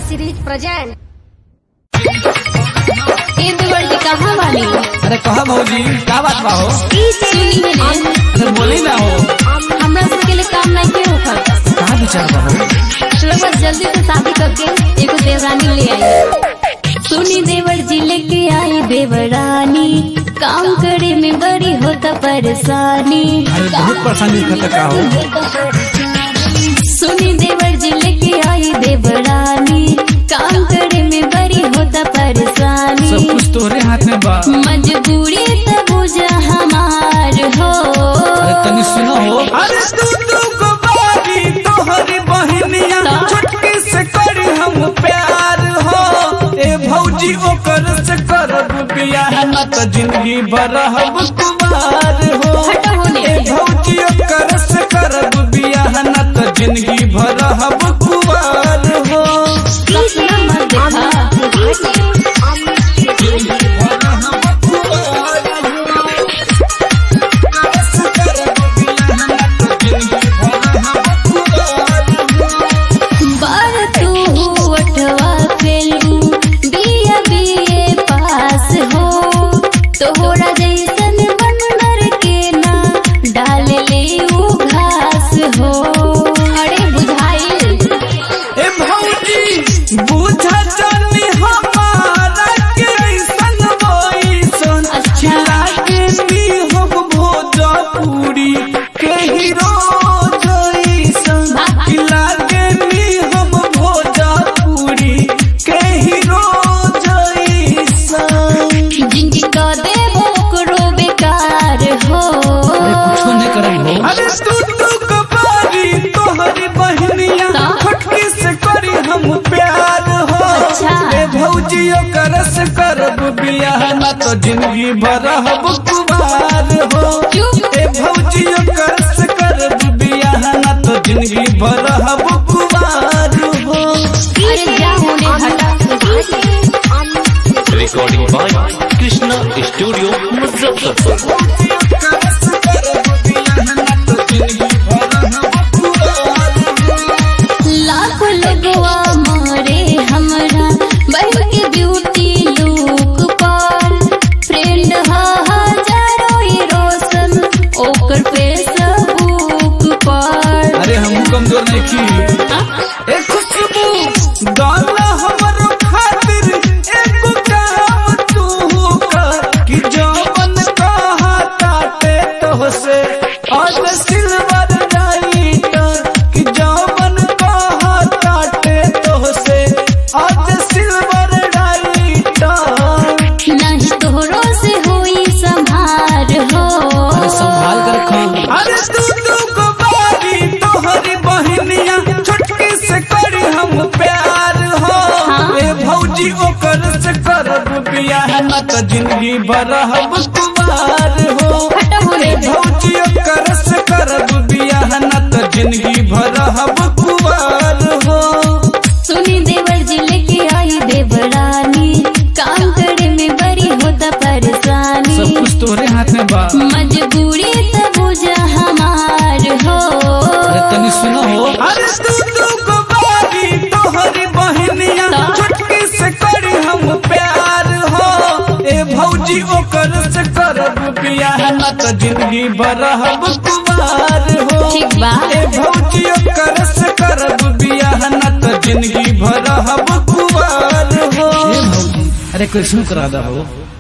Series present ए दुवर जी कहाँ वाली अरे कहा भौजी का बात बा हो सुनी है ने अरे बोली ना हो हमरा सब के लिए काम नहीं के होखत कहा विचार बा हो चलो बस जल्दी से शादी करके एगो देवरानी ले आई सुनी देवर जी लेके आई देवरानी काम करे में बड़ी होता परेशानी अरे बहुत परेशानी होता का हो सुनी देवर जी लेके आई देवरानी काम करे में बड़ी होता परेशानी सब कुछ तोहरे हाथ में बा मजबूरी तब बुझा हमार हो अरे तनी सुनो हो अरे तू तू को बारी तोहरी बहनिया छुटकी से करी हम प्यार हो ए भौजी ओकर से करब बियाह न त जिंदगी भर हम कुमार हो हटो होने। ए भौजी ओकर से करब बियाह न त जिंदगी भर हम कुमार हो सपना मत देखा बार तू अठवा फेलू बिया बिए पास हो तोहरा जैसन बनर के ना डाल ले उ घास हो अरे बुझाइल ए भौजी बुझा जानी हमारा के ऐसन वैसन अच्छा। लागे भी हम भोजपुरी के हीरो जैसन वाह। लागे भी हम भोजपुरी के हीरो जैसन जिंदगी का देवो करो बेकार हो अरे तू तू कबारी तोहरी बहनिया ता? फटकी से करी हम प्यार हो अच्छा। ए भौजियो करस करब बियाह न तो जिंदगी भर हम कुमार हो चुप। ए भौजियो करस करब बियाह न तो जिंदगी भर हम कुमार हो अरे जा होने हटा recording by Krishna Studio Muzaffarpur. करस करब बियाह न तो जिंदगी भर हम कुमार हो लाख लोगवा मारे हमरा बहन के ब्यूटी लुक पर फ्रेंड हा हजारों ही रोशन ओकर फेसबुक पर अरे हम कमजोर नहीं की ए खुशबू गाना हमरो खातिर एको काम तू कर कि जवन कहा ताटे तो से आज सिल्वर नाइटर कि जवन कहा ताटे तो से आज सिल्वर नाइटर नहीं तोहरो से होई संभार हो संभाल कर रखो अरे तू तू को बारी तोहरी बहनिया छुटकी से करी हम प्यार हो हाँ। ए भौजी ओकर से करब बियाह न त जिंदगी भर हम कुमार हो हटो होने ए दे। भौजी ओकर से करब बियाह न त जिंदगी भर हम कुमार हो सुनी देवर जी लेके आई देवरानी काम करे में बड़ी होता परेशानी कुछ तोहरे हाथ में बा मजबूरी तब बुझा हमार हो तनी सुनो हो अरे तू तू को बारी तोहरी बहनिया ता? छुटकी से करी हम प्यार हो ए भौजी ओकर से करब बियाह न त जिंदगी भर हम कुमार हो ठीक बा। ए भौजी ओकर से करब बियाह न त जिंदगी भर हम कुमार हो अरे कृष्ण करा दो